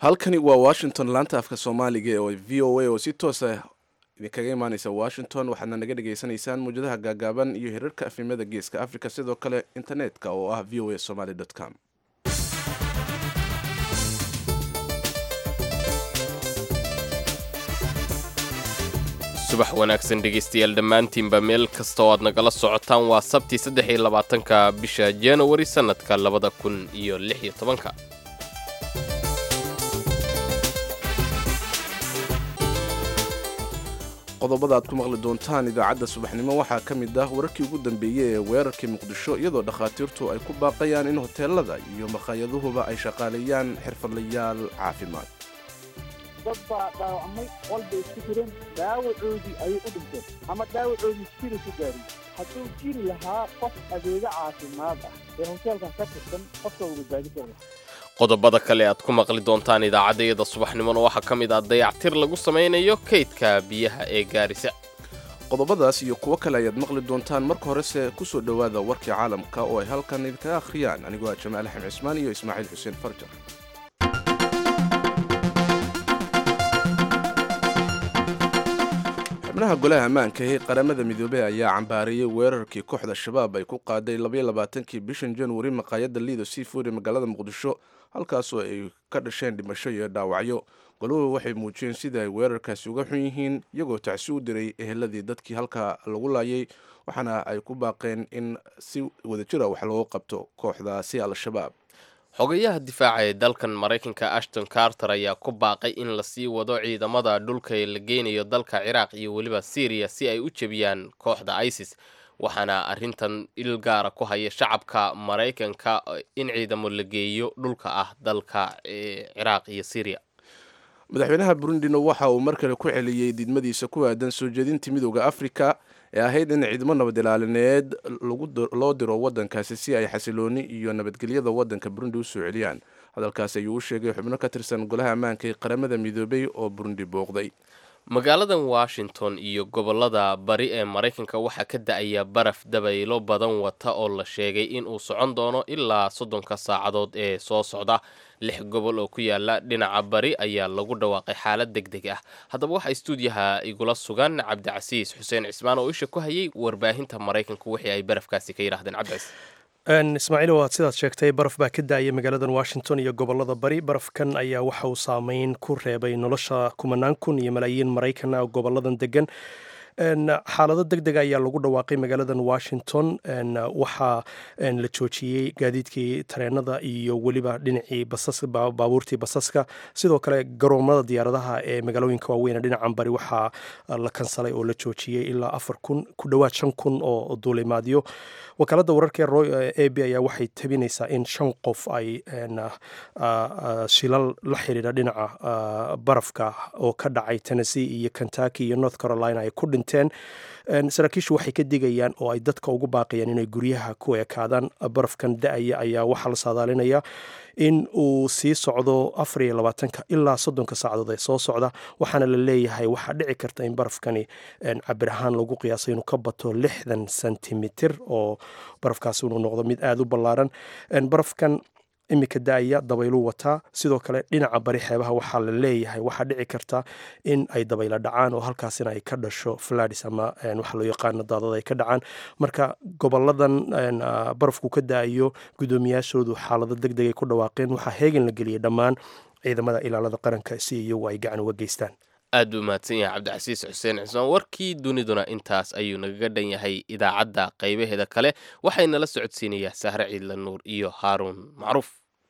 halkani waa washington laanta afka soomaaliga oo v o a oo si toosa idinkaga imaaneysa washington waxaadna naga dhagaysanaysaan muwjadaha gaagaaban iyo hirarka afimada geeska africa sidoo kale internetka oo ah v o a somaly com subax wanaagsan dhegaystayaal dhammaantiinba meel kasta oo aad nagala socotaan waa sabti saddex iyo labaatanka bisha januari sannadka labada kun iyo lix iyo tobanka qodobada aad ku maqli doontaan idaacadda subaxnimo waxaa ka mid ah wararkii ugu dambeeyey ee weerarkii muqdisho iyadoo dhakhaatiirtu ay ku baaqayaan in hoteelada iyo makhayaduhuba ay shaqaaleeyaan xirfadlayaal caafimaad dad baa dhaawacmay qol bay isku jireen dhaawacoodii ayay u dhinteen ama dhaawacoodii sida ku gaariy hadduu jiri lahaa qof adeega caafimaad ah ee hoteelkan ka tirsan qofka uu badbaadi kara qodobada kale aad ku maqli doontaan idaacaddayada subaxnimona waxaa ka mid ah dayactir lagu samaynayo kaydka biyaha ee gaarisa qodobadaas iyo kuwo kale ayaad maqli doontaan marka horese ku soo dhowaada warkii caalamka oo ay halkan idinkaga akhriyaan anigoo ah jamaal axmed cismaan iyo ismaaciil xuseen farjar xubnaha golaha ammaanka ee qaramada midoobey ayaa cambaareeyey weerarkii kooxda shabaab ay ku qaaday labayoabaatankii bishan januari maqaayadda liido seafood ee magaalada muqdisho halkaasoo ay ka dhasheen dhimasho iyo dhaawacyo goluhu waxay muujiyeen sida ay weerarkaasi uga xun yihiin iyagoo tacsi u diray eheladii dadkii halkaa lagu laayay waxaana ay ku baaqeen in si wadajira wax looga qabto kooxdaasi al-shabaab xogayaha difaaca ee dalkan maraykanka ashton carter ayaa ku baaqay in lasii wado ciidamada dhulka ee la geynayo dalka ciraaq iyo weliba syriya si ay u jebiyaan kooxda isis waxaana arrintan il gaara ku haya shacabka maraykanka in ciidamo la geeyo dhulka ah dalka ciraaq iyo syriya madaxweynaha burundino waxa uu mar kale ku celiyey diidmadiisa ku aadan soo jeedintii midooda afrika ee ahayd in ciidamo nabad ilaalineed loo diro wadankaasi si ay xasilooni iyo nabadgelyada wadanka burundi u soo celiyaan hadalkaasi ayuu u sheegay xubno ka tirsan golaha ammaanka ee qaramada midoobay oo burundi booqday magaaladan washington iyo gobolada bari ee maraykanka waxaa ka da-aya baraf dabaylo badan wata oo la sheegay in uu socon doono ilaa soddonka saacadood ee soo socda lix gobol oo ku yaala dhinaca bari ayaa lagu dhawaaqay xaalad deg deg ah haddaba waxaa istuudiyaha igula sugan cabdicasiis xuseen cismaan oo isha ku hayay warbaahinta maraykanka wixii ay barafkaasi ka yidhahdeen cabdicasiis ismaaciil waad sidaad sheegtay baraf baa ka daayay magaaladan washington iyo gobolada bari barafkan ayaa waxa uu saameyn ku reebay nolosha kumanaan kun iyo malaayiin maraykan ah goboladan degan xaalado deg dega ayaa lagu dhawaaqay magaaladan washington waxaa la joojiyey gaadiidkii tareenada iyo weliba dhinacii baabuurtii basaska sidoo kale garoomada diyaaradaha ee magaalooyinka waaweyn dhinacan bari waxaa la kansalay oo la joojiyey ilaa afar kun ku dhowaad shan kun oo duulimaadyo wakaalada wararka a b ayaa waxay tabinaysaa in shan qof ay shilal la xiriira dhinaca barafka oo ka dhacay tennessee iyo kentucky iyo north carolina ay ku dhinteen saraakiishu waxay ka digayaan oo ay dadka ugu baaqayaan inay guryaha ku ekaadaan barafkan da-aya ayaa waxaa la saadaalinayaa in uu sii socdo afar iyo labaatanka ilaa soddonka saacadood ee soo socda waxaana la leeyahay waxaa dhici karta in barafkani cabir ahaan lagu qiyaasay inuu ka bato lixdan sentimitir oo barafkaasi inuu noqdo mid aada u ballaaran barafkan iminka da-aya dabayluu wataa sidoo kale dhinaca bari xeebaha waxaa la leeyahay waxaa dhici karta in ay dabaylo dhacaan oo halkaasina ay ka dhasho fladis ama waxa loo yaqaano daadada ay ka dhacaan marka goboladan barafku ka da-ayo guddoomiyaashoodu xaalado deg deg ay ku dhawaaqeen waxaa heegan la geliyey dhammaan ciidamada ilaalada qaranka si iyagu ay gacan uga geystaan aad buu mahadsan yahay cabdicasiis xuseen cismaan warkii duniduna intaas ayuu nagaga dhan yahay idaacadda qaybaheeda kale waxayna la socodsiinayaa sahre ciidla nuur iyo haaruun macruuf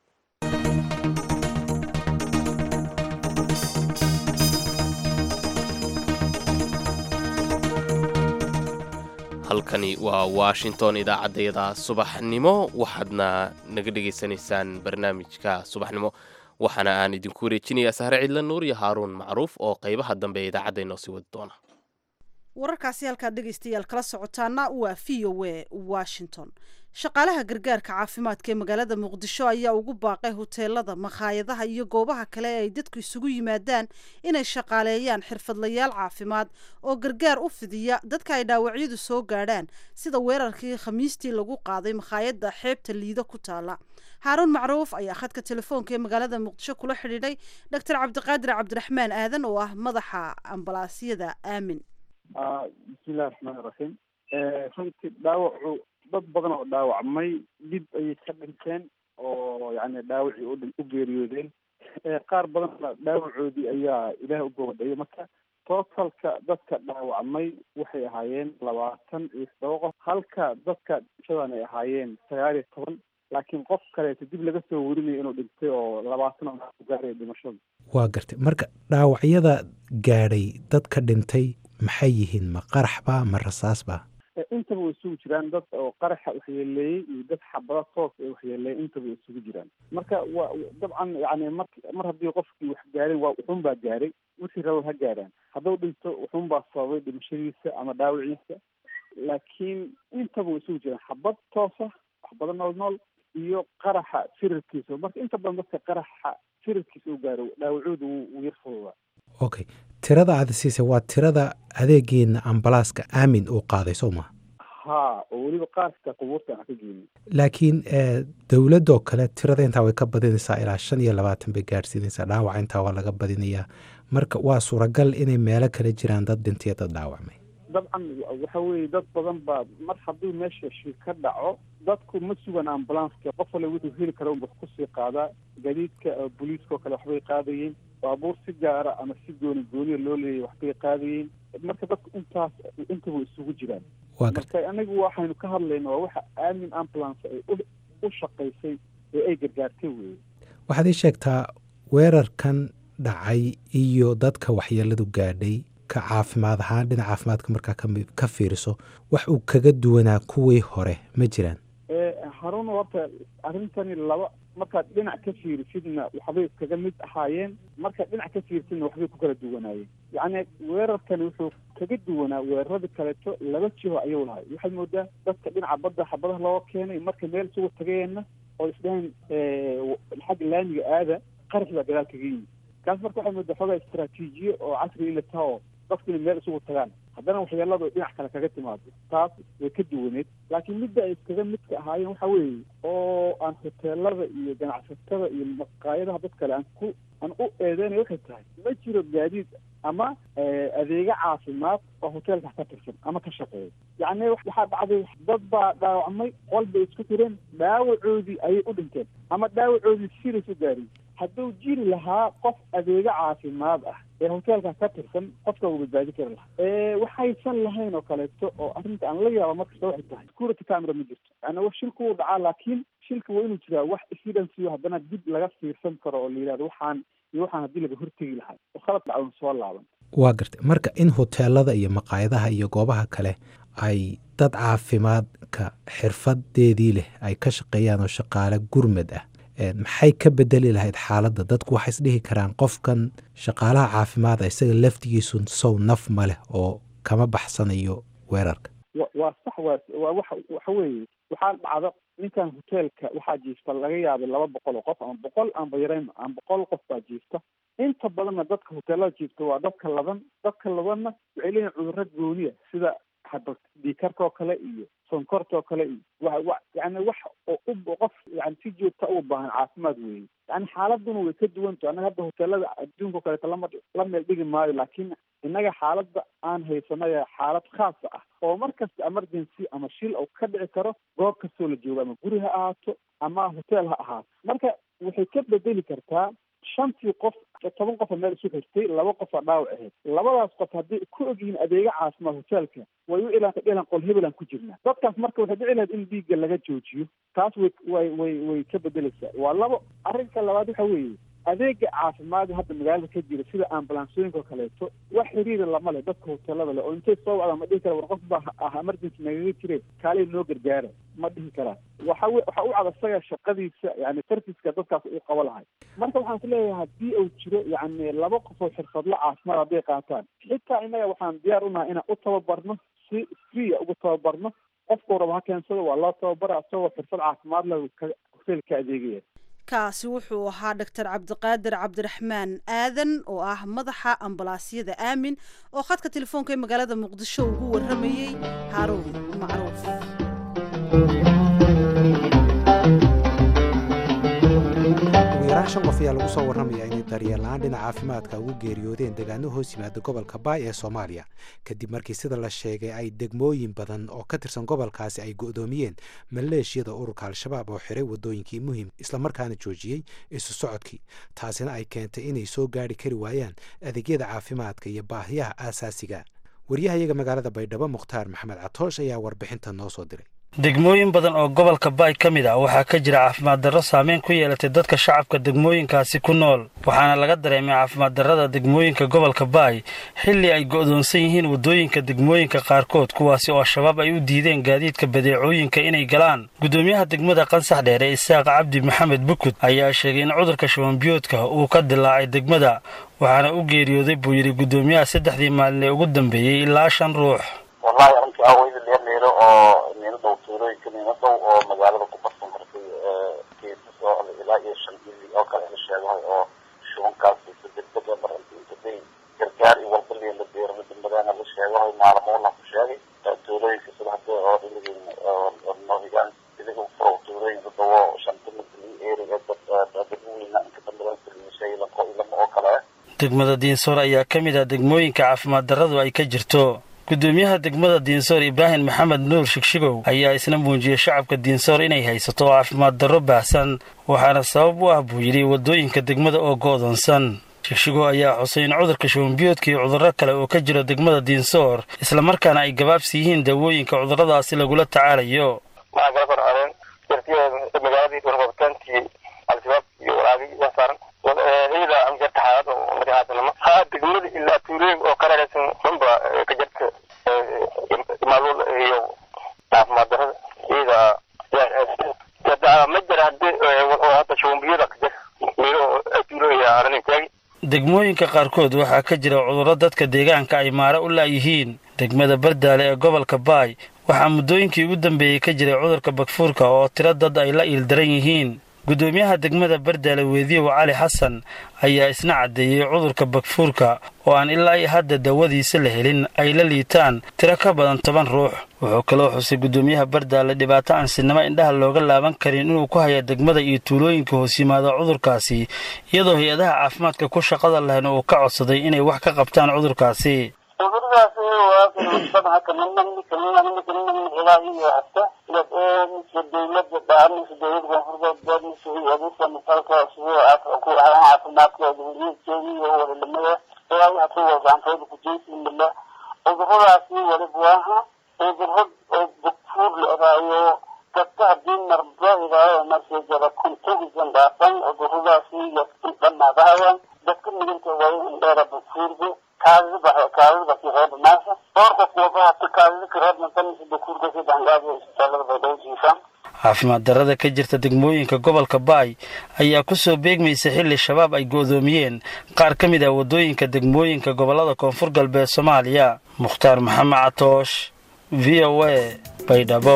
halkani waa washington idaacaddayada subaxnimo waxaadna naga dhegaysanaysaan barnaamijka subaxnimo waxaana aan idinku wareejinayaa sahre cidla nuur iyo haaruun macruuf oo qaybaha dambe ee idaacadda inoo sii wadi doona wararkaasi halkaad dhegaystayaal kala socotaana waa v o a washington shaqaalaha gargaarka caafimaadka ee magaalada muqdisho ayaa ugu baaqay hoteelada makhaayadaha iyo goobaha kale ee ay dadku isugu yimaadaan inay shaqaaleeyaan xirfadlayaal caafimaad oo gargaar u fidiya dadka ay dhaawacyadu soo gaadhaan sida weerarkii khamiistii lagu qaaday makhaayadda xeebta liido ku taala haaruun macruuf ayaa khadka telefoonka ee magaalada muqdisho kula xidhiidhay doctor cabdiqaadir cabdiraxmaan aadan oo ah madaxa ambalaasyada aamin bismillahi raxmaani raxiim runtii dhaawacu dad badan oo dhaawacmay dib ayay ka dhinteen oo yani dhaawacii udhin u geeriyoodeen qaar badanna dhaawacoodii ayaa ilaah u gobadhayay marka tootalka dadka dhaawacmay waxay ahaayeen labaatan iyo todoba qof halka dadka dhimashadan ay ahaayeen sagaal iyo toban laakiin qof kaleeto dib laga soo werinayo inuu dhintay oo labaatan oo ku gaaraya dhimashada waa gartay marka dhaawacyada gaadhay dadka dhintay maxay yihiin ma qarax ba ma rasaas ba intaba way isugu jiraan dad oo qaraxa waxyeeleeyey iyo dad xabada toos ee waxyeeleeyey intaba way isugu jiraan marka waa dabcan yani mar mar haddii qofkii wax gaaren waa wuxuun baa gaaray wixii raba ha gaaraan hadduu dhinto wuxuun baa sababay dhimashadiisa ama dhaawiciisa laakiin intaba way isugu jiraan xabad toosa waxbada nool nool iyo qaraxa firarkiisa marka inta badan dadka qaraxa firarkiisa u gaaro dhaawacooda wuu yar fududaa okay tirada aad siisay waa tirada adeegeena ambalaaska aamin uu qaaday soo ma ha oo weliba qaarka qubuurta aan ka geenin laakiin dowladoo kale tirada intaa way ka badinaysaa ilaa shan iyo labaatan bay gaadhsiinaysaa dhaawaca intaa waa laga badinayaa marka waa suuragal inay meelo kale jiraan dad dhintaiyo dad dhaawacmay dabcan waxa weeye dad badan baa mar hadduu meesha shil ka dhaco dadku ma sugan ambulanska qof wale wuxuu heli kara unba kusii qaadaa gadiidka booliiska oo kale waxbay qaadayeen baabuur si gaara ama si gooni gooniya loo leeyahy waxbay qaadayeen marka dadku intaas intaba isugu jiraan marka anigu waxaynu ka hadlayna waa waxa aamin ambulance ay u shaqaysay ee ay gargaartay weeye waxaad ii sheegtaa weerarkan dhacay iyo dadka waxyeeladu gaadhay ka caafimaad ahaan dhinaca caafimaadka markaa ka fiiriso wax uu kaga duwanaa kuwii hore ma jiraan harun horta arrintani laba markaad dhinac ka fiirisidna waxbay iskaga mid ahaayeen markaad dhinac ka fiirisidna waxbay ku kala duwanaayeen yacni weerarkani wuxuu kaga duwanaa weeraradii kaleeto laba jiho ayuu lahay waxaad moodaa dadka dhinaca badda xabadaha looga keenay marka meel isugu tagayeenna oo isdhahan xagga laamiga aada qarax baa gadaal kaga yimid kaas marka waxaad moodaa xoogaa istraatiijiye oo casri in la taha oo dadku inay meel isugu tagaan haddana waxyeeladu dhinac kale kaga timaado taas way ka duwaneed laakiin midda ay iskaga midka ahaayeen waxa weeye oo aan hoteelada iyo ganacsatada iyo maqaayadaha dad kale aan ku aan u eedeynay waxay tahay ma jiro gaadiid ama adeega caafimaad oo hoteelka ka tirsan ama ka shaqeeya yacni waxaa dhacday dad baa dhaawacmay qol bay isku tireen dhaawacoodii ayay u dhinteen ama dhaawacoodii sidays u gaarin hadduu jiri lahaa qof adeega caafimaad ah ee hoteelka ka tirsan qofka uu badbaadi kari lahaa waxaysan lahayn oo kaleeto oo arrinta aan la yaaba markasta waxay tahay security camera ma jirto yani shilku wuu dhacaa laakiin shilka waa inuu jiraa wax evidence haddana dib laga fiirsan karo oo la yidhahdo waxaan iyo waxaan haddii laga hortegi lahaa oo khalad dhacon soo laaban waa gartay marka in hoteelada iyo maqaayadaha iyo goobaha kale ay dad caafimaadka xirfadeedii leh ay ka shaqeeyaan oo shaqaale gurmad ah maxay ka bedeli lahayd xaaladda dadku waxay isdhihi karaan qofkan shaqaalaha caafimaada isaga laftigiisu sow naf ma leh oo kama baxsanayo weerarka waa sax waa waa waxa waxa weeye waxaa dhacda ninkan hoteelka waxaa jiifta laga yaabay laba boqol oo qof ama boqol aanba yarayn ama boqol qof baa jiifta inta badanna dadka hoteelada jiifta waa dadka laban dadka labanna waxay leeyihin cudurro gooniya sida dhiikarka oo kale iyo sonkorta oo kale iyo wa wa yani wax oo u qof yani si joogta u baahan caafimaad weeye yani xaaladuna way ka duwanta annaga hadda hoteelada adduunka o kaleeto lama la meel dhigi maayo laakiin innaga xaaladda aan haysanaya xaalad khaasa ah oo mar kasta emergency ama shil oo ka dhici karo goob kastoo la joogo ama guri ha ahaato ama hotel ha ahaato marka waxay ka bedeli kartaa shantii qof toban qofa meel isu xirtay laba qofa dhaawac ahayd labadaas qof hadday ku ogyihiin adeega caafimaad hoteelka way u ilaanta dhilan qol hebelan ku jirnaa dadkaas marka waxay dhici lahayd in dhiigga laga joojiyo taas way way way way ka bedeleysaa waa labo arrinka labaad waxa weeye adeega caafimaad hadda magaalada ka jira sida ambulansooyinka oo kaleeto wax xiriira lama leh dadka hoteelada leh oo intay soo wacdaan ma dhihi kara war qof baa ah emergency nagaga jire kaalay noo gargaara ma dhihi karaan waxa we waxa u cad isaga shaqadiisa yani sarfiska dadkaas uu qabo lahay marka waxaan ku leeyahay haddii uu jiro yacni laba qof oo xirfadlo caafimaad hadday qaataan xitaa innaga waxaan diyaar unahay inaan u tababarno si free ugu tababarno qofkuu raba ha keensado waa loo tababara isagoo xirfad caafimaad leh hotel ka adeegaya kaasi wuxuu ahaa doctor cabdiqaadir cabdiraxmaan aadan oo ah madaxa ambalaasyada aamin oo khadka telefoonka ee magaalada muqdisho ugu waramayey haaruun macruuf ugu yaraan shan qof ayaa lagu soo warramayaa inay daryeellaan dhinaca caafimaadka ugu geeriyoodeen deegaano hoos yimaada gobolka baay ee soomaaliya kadib markii sida la sheegay ay degmooyin badan oo ka tirsan gobolkaasi ay go'doomiyeen maleeshiyada ururka al-shabaab oo xiray waddooyinkii muhim islamarkaana joojiyey isu socodkii taasina ay keentay inay soo gaari kari waayaan adeegyada caafimaadka iyo baahiyaha aasaasiga waryahayaga magaalada baydhabo mukhtaar maxamed catoosh ayaa warbixinta noo soo diray degmooyin badan oo gobolka baay ka mid ah waxaa ka jira caafimaad darro saameyn ku yeelatay dadka shacabka degmooyinkaasi ku nool waxaana laga dareemay caafimaad darrada degmooyinka gobolka baay xilli ay go'doonsan yihiin waddooyinka degmooyinka qaarkood kuwaasi oo al-shabaab ay u diideen gaadiidka badeecooyinka inay galaan guddoomiyaha degmada qansax dheer ee isaaq cabdi maxamed bukud ayaa sheegay in cudurka shubanbiyoodka uu ka dilaacay degmada waxaana u geeriyooday buu yidhi guddoomiyaha saddexdii maalin ee ugu dambeeyey ilaa shan ruux wallahi arrintii aweyda leer leero oo niino dhow tuulooyinka niino dhow oo magaalada ku qarsan martay geesas oo ilaa iyo shan ili oo kale la sheegahay oo shubankaasi degdega marinta inta day gargaar iyo walba liin la beerana degmadaana la sheegahay maalamo la ku sheegay tuulooyinka sida hadda oo dhiligin noohigaan iliga furo tuulooyinka dawo shanta midli eriga dadweyna inka dambedan saliishay laqo ilama oo kale degmada diinsoor ayaa ka mid ah degmooyinka caafimaad darradu ay ka jirto guddoomiyaha degmada diinsoor ibraahim maxamed nuur shigshigow ayaa isna muujiyey shacabka diinsoor inay haysato caafimaad darro baahsan waxaana sabab u ah buu yidhi waddooyinka degmada oo go'doonsan shigshigow ayaa xusay in cudurka shubanbiyoodka iyo cudurro kale oo ka jiro degmada diinsoor islamarkaana ay gabaabsi yihiin daawooyinka cudurradaasi lagula tacaalayo degmada ilaa tuulooyin oo ka reeraysan dhanba ka jirta maamul iyo caafimaad darada iyada ma jira hadii oo hadda shubanbiyada ka jira meelo tuulooyin arrin taagi degmooyinka qaarkood waxaa ka jira cudurro dadka deegaanka ay maare u laayihiin degmada bardaale ee gobolka baay waxaa muddooyinkii ugu dambeeyey ka jiray cudurka bakfuurka oo tiro dad ay la iildaran yihiin guddoomiyaha degmada bardaale weediyow cali xasan ayaa isna caddeeyey cudurka bakfuurka oo aan ilaa iyo hadda daawadiisa la helin ay la liitaan tiro ka badan toban ruux wuxuu kaloo xusay guddoomiyaha bardaale dhibaato aan sinimo indhaha looga laaban karin inuu ku haya degmada iyo tuulooyinka hoos yimaada cudurkaasi iyadoo hay-adaha caafimaadka ku shaqada lahayn uu ka codsaday inay wax ka qabtaan cudurkaasi cuduradaasi waa sabha kaminamni kaminamni kaminamni ilaa iyo hasta mise dawladda dhaamise dawladda koonfurbeed mise adeegta misalka sida ku ahaan caafimaadkooda weliyajeedi iyo walilamada ilaa waxa ku wadaantooda kujeysimila cuduradaasi waliba waaha cuduro oo bugfuur la odaayo dadka haddii marba ilaayo markii jara kuntagisan dhaafan cuduradaasi dhammaadahayaan dadka midinta waayo indheera bugfuurku caafimaad darrada ka jirta degmooyinka gobolka baay ayaa ku soo beegmaysa xilli shabaab ay go'doomiyeen qaar ka mid ah waddooyinka degmooyinka gobollada koonfur galbeed soomaaliya mukhtaar maxamed catoosh v o a baydhabo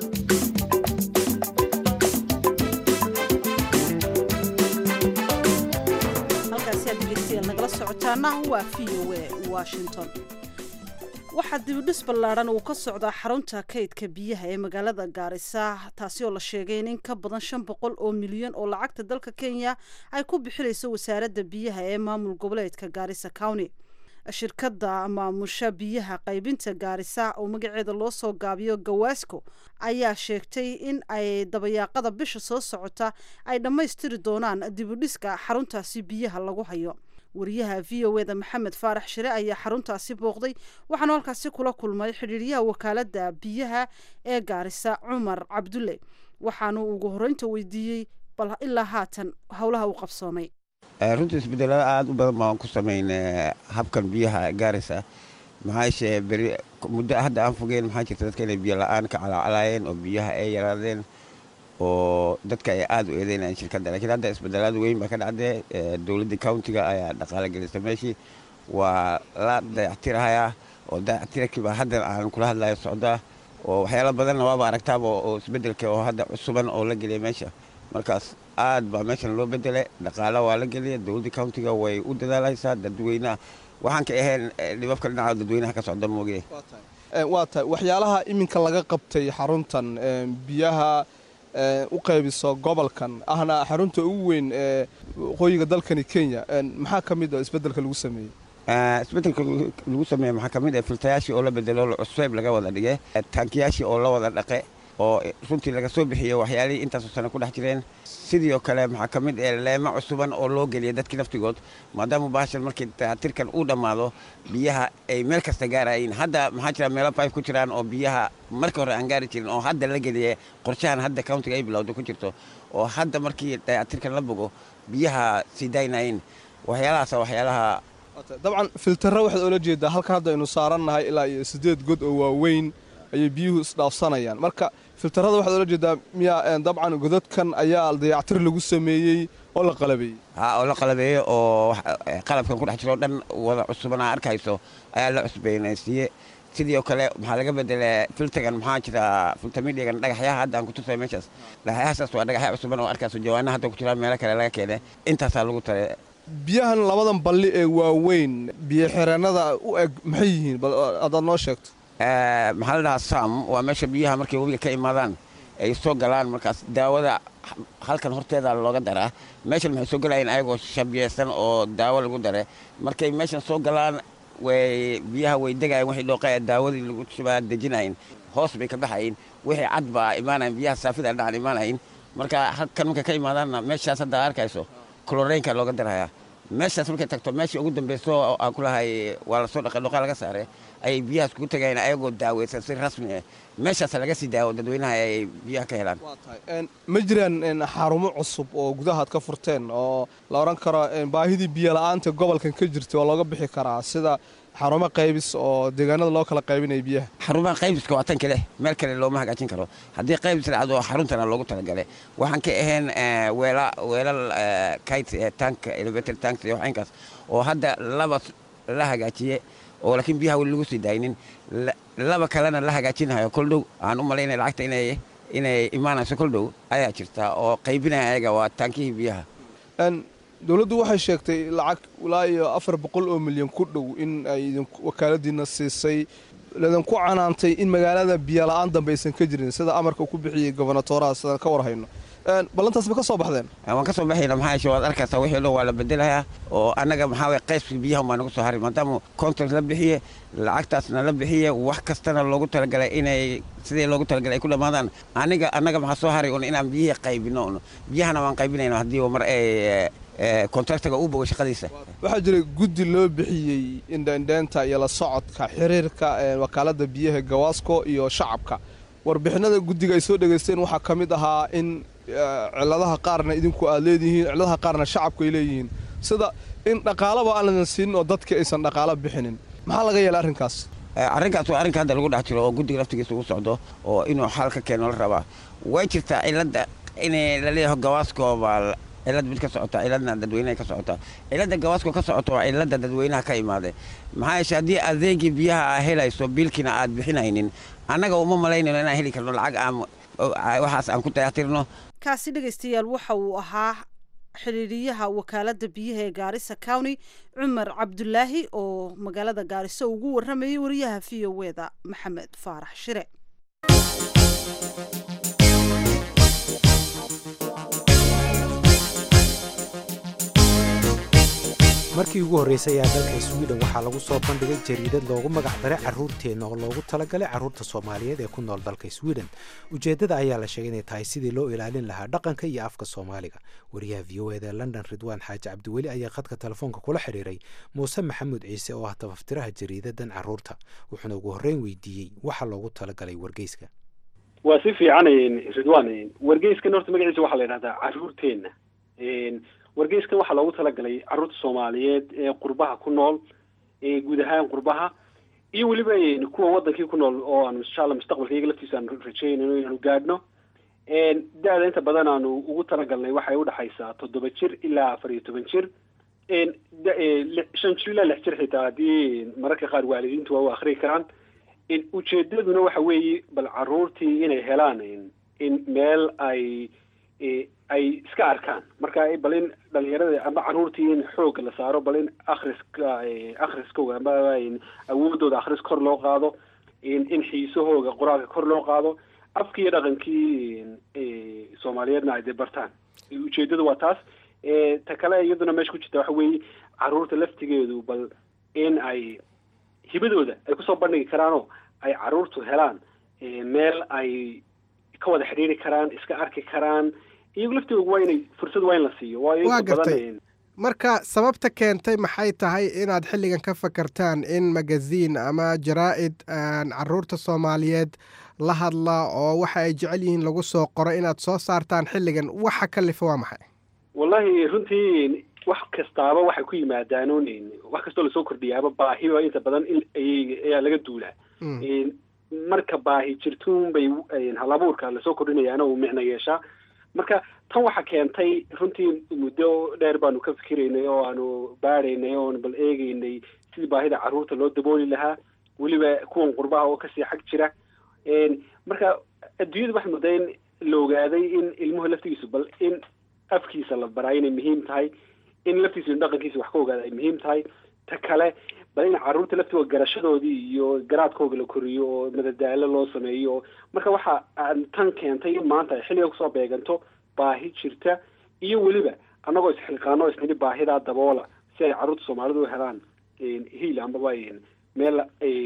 waxaa dibidhis ballaadhan uu ka socdaa xarunta kaydka biyaha ee magaalada gaarisa taasi oo la sheegay in in ka badan shan boqol oo milyan oo lacagta dalka kenya ay ku bixinayso wasaaradda biyaha ee maamul goboleedka gaarisa county shirkadda maamusha biyaha qaybinta gaarisa oo magaceeda loo soo gaabiyo gawaasco ayaa sheegtay in ay dabayaaqada bisha soo socota ay dhammaystiri doonaan dibidhiska xaruntaasi biyaha lagu hayo wariyaha v o eda maxamed faarax shire ayaa xaruntaasi booqday waxaanu halkaasi kula kulmay xidhiiryaha wakaaladda biyaha ee gaarisa cumar cabdulle waxaanu ugu horreynta weydiiyey bal ilaa haatan howlaha uu qabsoomay runtii isbedelada aada u badan baan ku samaynay habkan biyaha gaarisa maxaashe beri muddo hadda aan fogeen maxaa jirta dadka inay biyo la-aan ka calacalaayeen oo biyaha ay yaraadeen oo dadka ay aada u eedeynayaan shirkadda laakiin hadda isbedelaad weyn baa ka dhacdee dowladda countiga ayaa dhaqaale gelisa meeshii waa la dayactirahayaa oo dayactirkiiba hadda aan kula hadlayo socdaa oo waxyaalo badanna waaba aragtaaba oo isbedelka oo hadda cusuban oo la geliya meesha markaas aad baa meeshan loo bedelay dhaqaala waa la geliya dowladda countiga way u dadaalhaysaa dadweynaha waxaan ka ahayn dhibabka dhinaca dadweynaha ka socda moogiye waa tahay waxyaalaha iminka laga qabtay xaruntan biyaha u qaybiso gobolkan ahna xarunta ugu weyn ee waqooyiga dalkani kenya maxaa ka mid a isbedelka lagu sameeyey isbedelka lagu sameeye maxaa ka mid ah filtayaashii oo la bedelo cuseyb laga wada dhige taankiyaashii oo la wada dhaqe oo runtii laga soo bixiyo waxyaalihii intaasoo sano ku dhex jireen sidoo kale maxaa ka mid ah leemo cusuban oo loo geliya dadkii laftigood maadaama baashan markii dayactirkan uu dhammaado biyaha ay meel kasta gaarayiin hadda maxaa jira meelo pipe ku jiraan oo biyaha markii hore aan gaari jirin oo hadda la geliye qorshahan hadda countiga ay bilowda ku jirto oo hadda markii dayactirkan la bogo biyaha sii daynayin waxyaalahaasa waxyaalaha dabcan filtara waxaad oola jeedaa halkan hadda aynu saarannahay ilaa iyo siddeed god oo waaweyn ayay biyuhu isdhaafsanayaan marka filtarada waxaad oola jeedaa miyaa dabcan godadkan ayaa dayactir lagu sameeyey oo la qalabeeyey ha oo la qalabeeyo oo qalabkan ku dhex jiro o dhan wada cusuban aa arkayso ayaa la cusbeynaysiiye sidoo kale maxaa laga bedelay filtagan maxaa jira filtamidhigan dhagaxyaha hadda aan kutusay meeshaas dhagaxyahasaas waa dhagaxya cusuban oo arkayso jawaanaha hadda ku jiraan meelo kale laga keenay intaasaa lagu tare biyahan labadan balli ee waaweyn biyo xireennada u eg maxay yihiin bal adaad noo sheegto maxaa la dhahaa sam waa meesha biyaha markay webiga ka imaadaan ay soo galaan markaas daawada halkan horteeda looga daraa meeshan maxay soo galayeen ayagoo shabiyeysan oo daawo lagu dare markay meeshan soo galaan way biyaha way degayen waxay dhooqaya daawadii lagu shubaa dejinayin hoos bay ka baxayin wixii cad baa imaanayin biyaha saafida dhacan imaanayin marka halkan markay ka imaadaanna meeshaas hadda arkayso cloreynka looga darhayaa meeshaas markay tagto meeshii ugu dambayso aan ku lahay waa lasoo dhaqay dhooqaa laga saaray ayay biyahaas kugu tagayeen ayagoo daaweysan si rasmi ah meeshaas laga sii daawo dadweynaha ay biyaha ka helaan ma jiraan xarumo cusub oo gudahaad ka furteen oo la odhan karo baahidii biyo la-aanta gobolkan ka jirta waa looga bixi karaa sida xarumo qaybis oo deegaanada loo kala qaybinaya biyaha xarumaha qaybiska waa tan kale meel kale looma hagaajin karo haddii qaybis dhacdo xaruntana loogu talagalay waxaan ka ahayn weela weelal kayt tank elevator tank iyo waxaynkaas oo hadda laba la hagaajiye oo laakiin biyaha weli lagu sii daaynin laba kalena la hagaajinayo kol dhow aan u malaynaya lacagta inay inay imaanayso kol dhow ayaa jirta oo qaybinaya ayaga waa taankihii biyaha dowladdu waxay sheegtay lacag ilaa iyo afar boqol oo milyan ku dhow in ay wakaaladiina siisay ladinku canaantay in magaalada biyo la-aan dambe aysan ka jirin sida amarka ku bixiyey gobonatoraha sidaan ka warhayno ballantaas ma ka soo baxdeen waan ka soo baxayna maxaa yeeshe waad arkaysaa wixii dhan waa la bedelayaa oo annaga maxaa waye qaybkii biyaha baa nagu soo haray maadaama contract la bixiye lacagtaasna la bixiye wax kastana loogu talagalay inay sidii loogu talagalay ay ku dhammaadaan aniga annaga maxaa soo haray un inaan biyihii qaybino un biyahana waan qaybinayna haddii mar ay kontraktaga uu bogo shaqadiisa waxaa jiray guddi loo bixiyey indhaindheynta iyo la socodka xiriirka wakaaladda biyaha gawaasko iyo shacabka warbixinada guddiga ay soo dhegaysteen waxaa ka mid ahaa in ciladaha qaarna idinku aad leedihiin ciladaha qaarna shacabku ay leeyihiin sida in dhaqaalaba aan ladan siinin oo dadka aysan dhaqaalo bixinin maxaa laga yeela arrinkaas arrinkaas waa arrinka hadda lagu dhex jiro oo guddiga laftigiisa ugu socdo oo inuu xal ka keeno la rabaa way jirtaa cilada inay laleeyaho gawaasko baa cilad mid ka socota ciladna dadweynaha ka socota cilada gawaasko ka socota waa cilada dadweynaha ka imaaday maxaa yeeshe haddii adeegii biyaha aa helayso biilkiina aad bixinaynin annaga uma malaynayno inaan heli karno lacag aan waxaas aan ku dayactirno kaasi dhegaystayaal waxa uu ahaa xidhiiriyaha wakaaladda biyaha ee gaarisa county cumar cabdulaahi oo magaalada gaariso ugu warramayay wariyaha v o eda maxamed faarax shire markii ugu horreysay ayaa dalka swiden waxaa lagu soo bandhigay jariidad loogu magac daray carruurteenna oo loogu talagalay carruurta soomaaliyeed ee ku nool dalka swiden ujeeddada ayaa la sheegay inay tahay sidii loo ilaalin lahaa dhaqanka iyo afka soomaaliga wariyaha v o eda london ridwaan xaaji cabdiweli ayaa khadka telefoonka kula xidhiiray muuse maxamuud ciise oo ah tabaftiraha jariidadan carruurta wuxuuna ugu horreyn weydiiyey waxa loogu talagalay wargeyska waa si fiican ridwan wargeyskan horta magaciisa waxaa la yidhahdaa carruurteenna wargeyskan waxaa loogu talagalay carruurta soomaaliyeed ee qurbaha ku nool ee guud ahaan qurbaha iyo weliba kuwa wadankii ku nool oo aanu insha alla mustaqbalka iyaga laftiisa aanu rajeynayno inaanu gaadhno da-da inta badan aanu ugu talagalnay waxay udhexaysaa toddoba jir ilaa afar iyo toban jir shan jir ilaa lix jir xitaa haddii mararka qaar waalidiintu waa u akriyi karaan ujeedaduna waxa weeye bal caruurtii inay helaan in meel ay ay iska arkaan marka bal in dhalinyarada ama caruurtii in xoog la saaro bal in akriska akriskooga ama awoodooda akris kor loo qaado in xiisahooga qoraalka kor loo qaado afkii iyo dhaqankii soomaaliyeedna ay dee bartaan ujeedadu waa taas ta kale iyaduna meesha ku jirta waxa weeye caruurta laftigeedu bal in ay hibadooda ay kusoo bandhigi karaanoo ay caruurtu helaan meel ay ka wada xidhiiri karaan iska arki karaan iyagu laftigooda waa inay fursad waa in la siiyo waayo waa inta gartay badan marka sababta keentay maxay tahay inaad xilligan ka fakartaan in magaziin ama jaraa-id caruurta soomaaliyeed la hadla oo waxa ay jecel yihiin lagu soo qoro inaad soo saartaan xilligan waxa kalifa waa maxay wallahi runtii wax kastaaba waxay ku yimaadaan un wax kastoo lasoo kordhiyaaba baahiba inta badan in ay- ayaa laga duulaa marka baahi jirtuun bay halabuurka lasoo kordhinayaana uu micno yeeshaa marka tan waxa keentay runtii muddo dheer baanu ka fikiraynay oo aanu baadhaynay oon bal eegeynay sidii baahida caruurta loo dabooli lahaa weliba kuwan qurbaha oo kasii xag jira marka adduunyada waxay muddaa in la ogaaday in ilmuhu laftigiisu bal in afkiisa la baraa inay muhiim tahay in laftiisa iyo dhaqankiisa wax ka ogaada ay muhiim tahay ta kale bal in caruurta laftigooda garashadoodii iyo garaadkooga la koriyo oo madadaalo loo sameeyo marka waxa aan tan keentay in maanta ay xilliga kusoo beeganto baahi jirta iyo weliba annagoo isxilqaano isnidhi baahidaa daboola si ay caruurta soomaalidu u helaan hiil amaba meel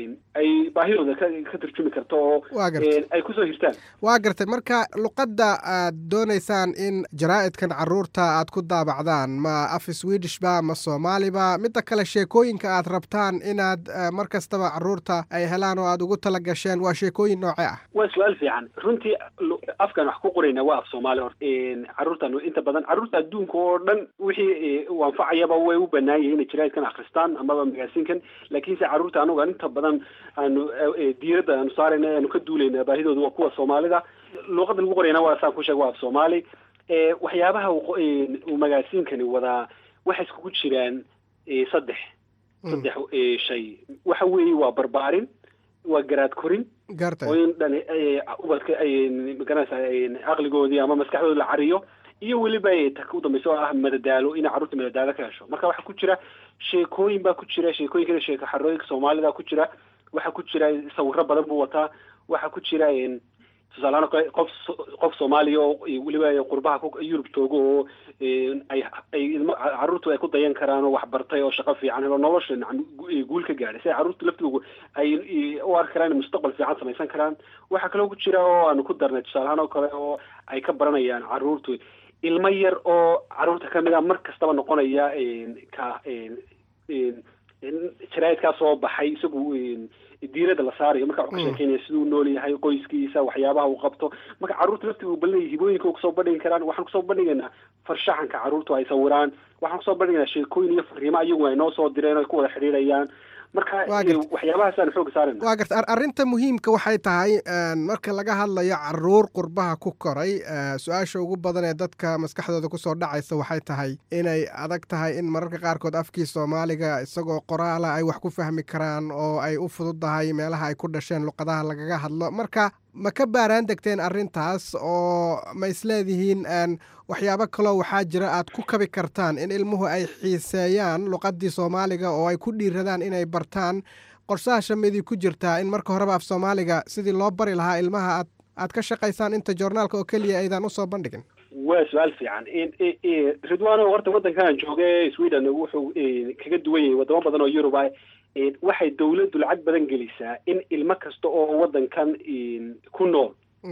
ay baahidooda ka ka turjumi karto oo Waa gartay. ay kusoo hirtaan waa gartay marka luqadda aad doonaysaan in jaraa-idkan caruurta aad ku daabacdaan ma af swedish ba ma soomaali ba midda kale sheekooyinka aad rabtaan inaad eh, mar kastaba caruurta ay helaan oo aad ugu tala gasheen waa sheekooyin noocee ah waa su-aal fiican runtii lu- afkan wax ku qorayna waa af soomaali horta caruurtan inta badan caruurta adduunka oo dhan wixii eh, u anfacayaba way u banaan yihiin inay jaraa'idkan akhristaan amaba magaasiinkan laakiinse caruurta anuga inta badan aanu eh, diiradda aanu saarayna aanu ka duulayna baahidooda waa kuwa soomaalida luuqadda lagu qorayna waa saan ku sheeg waa af soomaali Eh, waxyaabaha uu qo- eh, uu magaasiinkani wadaa waxay iskugu jiraan eh, saddex saddex eh, shay waxa weeye waa barbaarin waa garaad korin gartay oo in dhan ay- ubadka ay magaranaysa aqligoodii ama maskaxdooda la cariyo iyo weliba ay ta u dambaysa oo ah madadaalo inay carruurta madadaalo ka hesho marka waxaa ku jira sheekooyin baa ku jira sheekooyinkana sheeko xarooyinka soomaalida ku jira waxaa ku jira sawiro badan buu wataa waxaa ku jira een, tusaale ahaan oo kale qof so- qof soomaaliya oo weliba qurbaha ku- yurub joogo oo een, ay ay ilmo carruurtu ay ku dayan karaan oo waxbartay oo shaqo fiican helo nolosha nacam gu- guul ka gaadhay si ay carruurtu laftoodu ay i- u arki karaan inay mustaqbal fiican samaysan karaan waxaa kaloo ku jira oo aanu ku darnay tusaale ahaan oo kale oo ay ka baranayaan carruurtu ilmo yar oo carruurta kamid a mar kastaba noqonaya een, ka een, een, een, jaraa'idkaa soo baxay isagu een, diirada la saarayo marka wuxuu ka sheekeynaya siduu u nool yahay qoyskiisa waxyaabaha uu qabto marka carruurta laftigu balinaya hibooyinka kusoo bandhigi karaan waxaan kusoo bandhigaynaa farshaxanka carruurtu ay sawiraan waxaan kusoo bandhigaynaa sheekooyin iyo fariimo ayagu ay noo soo direen oo ay ku wada xidhiidhayaan marka Waa eh, gartay. waxyaabahaasaan xooga saarayna waa garta ar- arrinta muhiimka waxay tahay een, marka laga hadlayo caruur qurbaha ku koray eh, su-aasha ugu badan ee dadka maskaxdooda kusoo dhacaysa waxay tahay inay adag tahay in mararka qaarkood afkii soomaaliga isagoo qoraala ay wax ku fahmi karaan oo ay u fududahay meelaha ay ku dhasheen luqadaha lagaga hadlo marka ma ka baaraan degteen arrintaas oo ma isleedihiin een, waxyaabo kaloo waxaa jira aad ku kabi kartaan in ilmuhu ay xiiseeyaan luqadii soomaaliga oo ay ku dhiiradaan inay bartaan qorshaha shamidii ku jirtaa in marka horeba af soomaaliga sidii loo bari lahaa ilmaha aad aad ka shaqaysaan inta joornaalka oo keliya aydan usoo bandhigin waa su-aal fiican In- i- i- ridwano horta waddankan jooga ee sweden wuxuu eh, kaga duwan yahay wadamo badan oo yurub ah Eh, waxay dawladdu lacag badan gelisaa in ilmo kasta oo waddankan eh, ku nool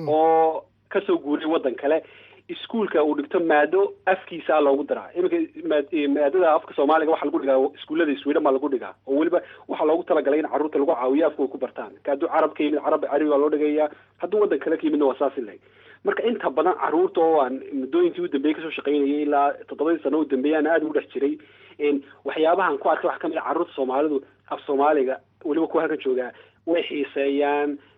oo kasoo guuray waddan kale iskuulka uu dhigto maado afkiisa loogu daraa iminka maad- eh, maadada afka soomaaliga waxaa lagu dhigaa iskuullada sweden baa lagu dhigaa oo weliba waxaa loogu talagalay in carruurta lagu caawiyo afkooda ku bartaan ka hadduu carab ka yimid carab carabi baa loo dhigayaa hadduu waddan kale ka yimidna waa saasi leg marka inta badan carruurta oo aan muddooyinkii u dambeeyey kasoo shaqaynayay ilaa toddobadii sano u dambeeyay aan aada ugu dhex jiray een, waxyaabahan ku arkay waxaa kamid a carruurta soomaalidu af soomaaliga weliba kuwa halkan joogaa way xiiseeyaan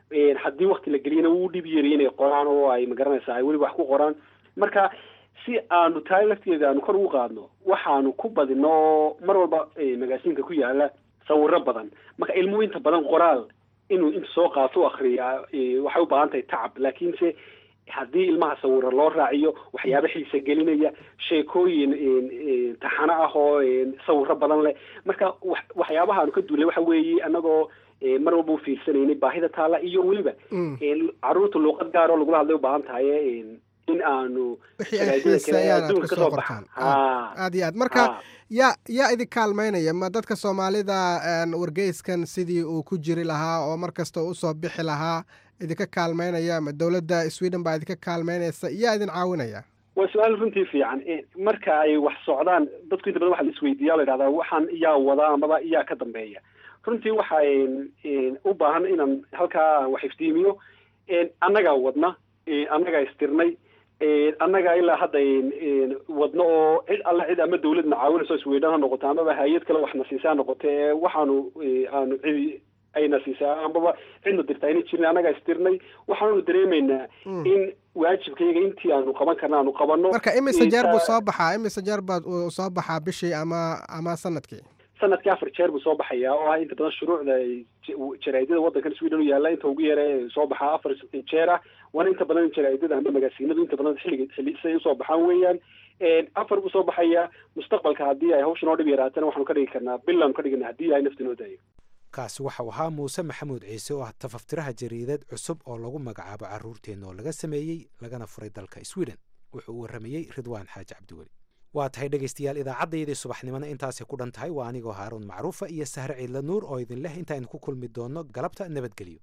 haddii wakti la geliyana wuu dhib yari inay qoraan oo ay magaranaysaa ay weli wax ku qoraan marka si aanu tahay lafteeda aanu kor ugu qaadno waxaanu ku badino oo mar walba magaasiinka ku yaala sawiro badan marka ilmuhu inta badan qoraal inuu inta soo qaato u akriyaa waxay u baahan tahay tacab laakiinse haddii ilmaha sawiro loo raaciyo waxyaaba xiisa gelinaya sheekooyin taxano ah oo sawiro badan leh marka waxyaabaha aanu ka duulay waxa weeye annagoo mar walba u fiirsanaynay baahida taala iyo weliba caruurta luuqad gaar oo lagula hadlay u baahan tahay in aanu wixii ay xiiseeyaan aad kusoo qortaan aad iyo aad marka yaa yaa idin kaalmaynaya ma dadka soomaalida wargeyskan sidii uu ku jiri lahaa oo mar kasta usoo bixi lahaa idinka kaalmaynaya ma dowladda sweden baa idinka kaalmaynaysa yaa idin caawinaya waa su-aal runtii fiican marka ay wax socdaan dadku inta badan waxa la isweydiiya la yidhahdaa waxaan yaa wadaa amaba yaa ka dambeeya runtii waxa u baahan inaan halkaa wax iftiimiyo annagaa wadna annagaa istirnay annaga ilaa hadda wadno oo cid alla cid ama dawladna caawinayso sweden ha noqoto amaba hay-ad kale waxna siisaa noqote waxaanu aanu cidi ayna siisaa amaba cidna dirta ayna jirin annagaa istirnay waxaanu dareemaynaa in waajibkayga intii aanu qaban karna aanu qabanno marka imise jeer buu soo baxaa imise jeer baa uu soo baxaa bishii ama ama sanadkii sanadkii afar jeer buu soo baxayaa oo ah inta badan shuruucda jaraa'idada waddankan sweden u yaalla inta ugu yara soo baxaa afar jeer ah waana inta badan jaraa'idada ama magaasiinadu inta badan xilliga xilli siday usoo baxaan weeyaan afar buu soo baxayaa mustaqbalka haddii ay hawshan oo dhib yaraatana waxaanu ka dhigi karnaa bilaanu ka dhigana haddii ay nafta noo daayo kaasi waxau ahaa muuse maxamuud ciise oo ah tafaftiraha jariidad cusub oo lagu magacaabo caruurteenna oo laga sameeyey lagana furay dalka sweden wuxuu u warramayey ridwaan xaaji cabdiweli waa tahay dhegaystayaal idaacaddayadii subaxnimona intaasay ku dhan tahay waa anigoo haaruun macruufa iyo sahre ciidla nuur oo idin leh intaaynu ku kulmi doonno galabta nabadgelyo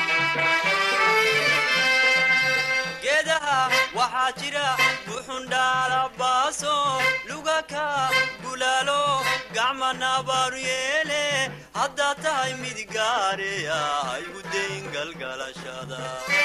geedaha waxaa jira buxundhaalabaaso lugaka bulaalo gacma nabaaru yeele haddaad tahay mid gaareya haygu dayn galgalashada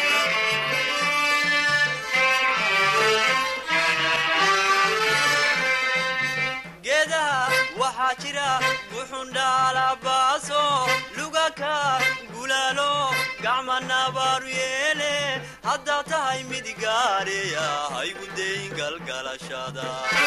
geedaha waxaa jira buxundhaalabaaso lugaka bulaalo gacma nabaaru yeele haddaad tahay mid gaareya haygu dayn galgalashada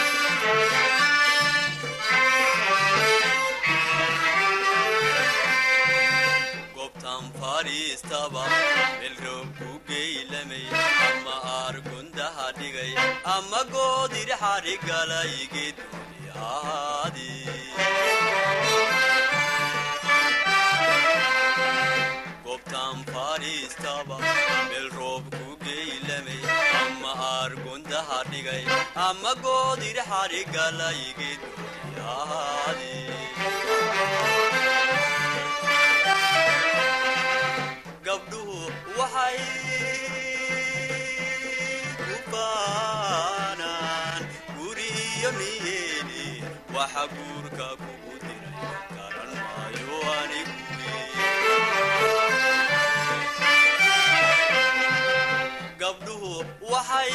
gobtan fadhiistaba melroob ku geylamay ama aargundaha dhigay ama goodirxadhigalay geedgooni ahaadi gobtan fadhiistaba meel roob ku geylamay ama aargundaha dhigay ama goodirxadhigalay geedgooni ahaadi gabdhuhu waxay ku baanaan guriyo niyeeni waxa guurka kugu diray garan maayo anigu gabdhuhu waxay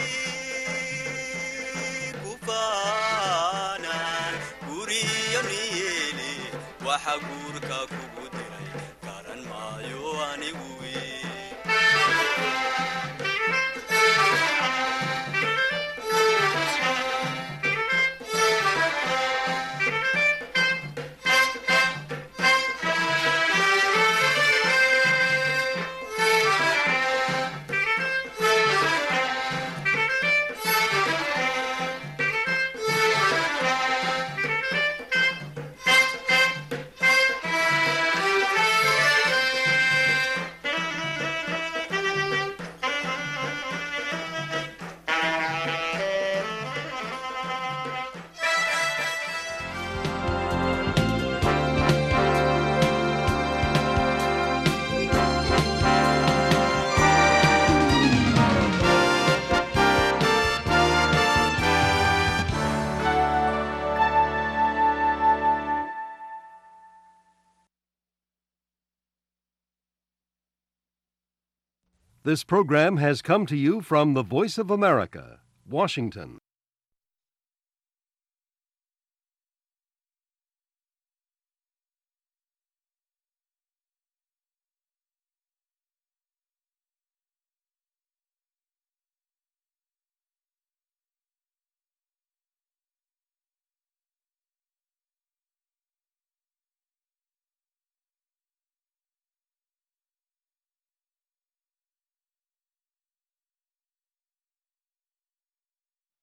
ku baanaan guriyo niyeeni waxa guurka kugu diray garan maayo anigu This program has come to you from the Voice of America, Washington.